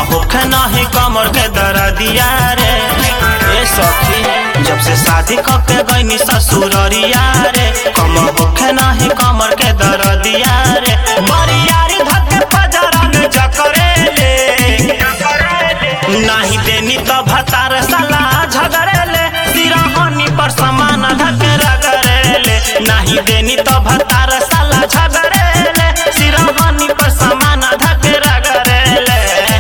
होखे नाही कमर के दर्दिया रे ए सखी जब से शादी करके गईनी ससुररिया रे कम होखे नाही कमर के दर्दिया रे बरियारी धके पजरन जकरे ले नाही देनी तो भतार साला झगड़ेले सिरहनी पर समान धके रगड़ेले नाही देनी तो भतार साला झगड़ेले सिरहनी पर समान धके रगड़ेले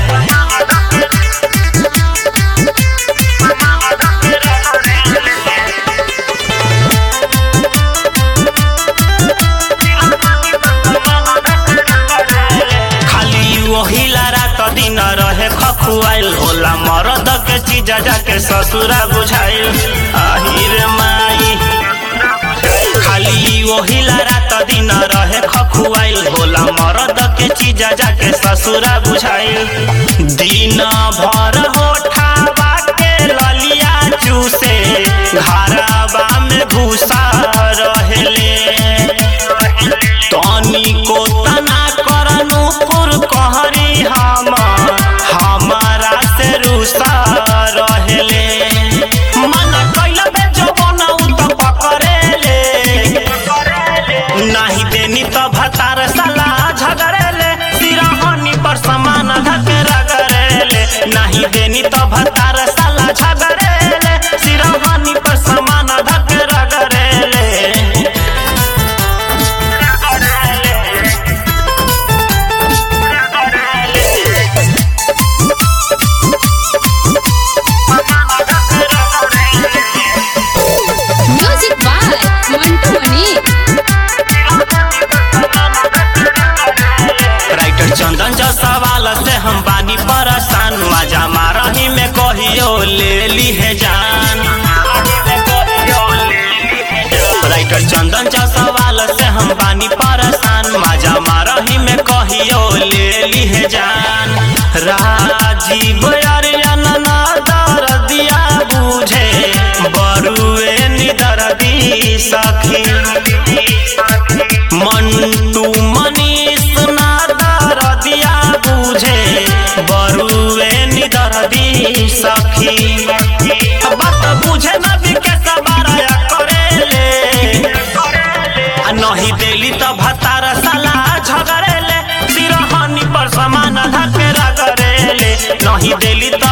खाली वही रात दिन रहे खखुआइल होला मरद के चीज जाके ससुरा बुझाइल आहिर माई खाली वही रात दिन रहे खखुआइल होला मरद के चीज जाके ससुरा बुझाइल दिन भर होठावा के ललिया चूसे घरवा में भूसा रहेले तनी को तना करनु पुर कहरी हम हमारा से रुसा रहेले मन कैला बे जवन त पकड़ेले नाही देनी त भतार साला झगड़ेले सिरहनी पर समान धके रगड़ेले नाही देनी त भतार साला झगड़ेले सिरहनी पर समान धके रगड़ेले music by Mantu Mani writer Chandan जो सवाल से हम बानी परेशान मजा मारही में कहियो ले ली है जान राइटर चंदन जो सवाल से हम बानी परेशान मजा मारही में कहियो ले ली है जान राजीव अरियन ना दर्दिया बुझे बरुए निदर्दी सखी मंटू मनीष ना दर्दिया बुझे बरुए निदर्दी सखी बात बुझे न बिके सबारा करेले आ नहीं देली त भतार साला झगड़ेले सिरहनी पर समान धके रगड़ेले नहीं देली त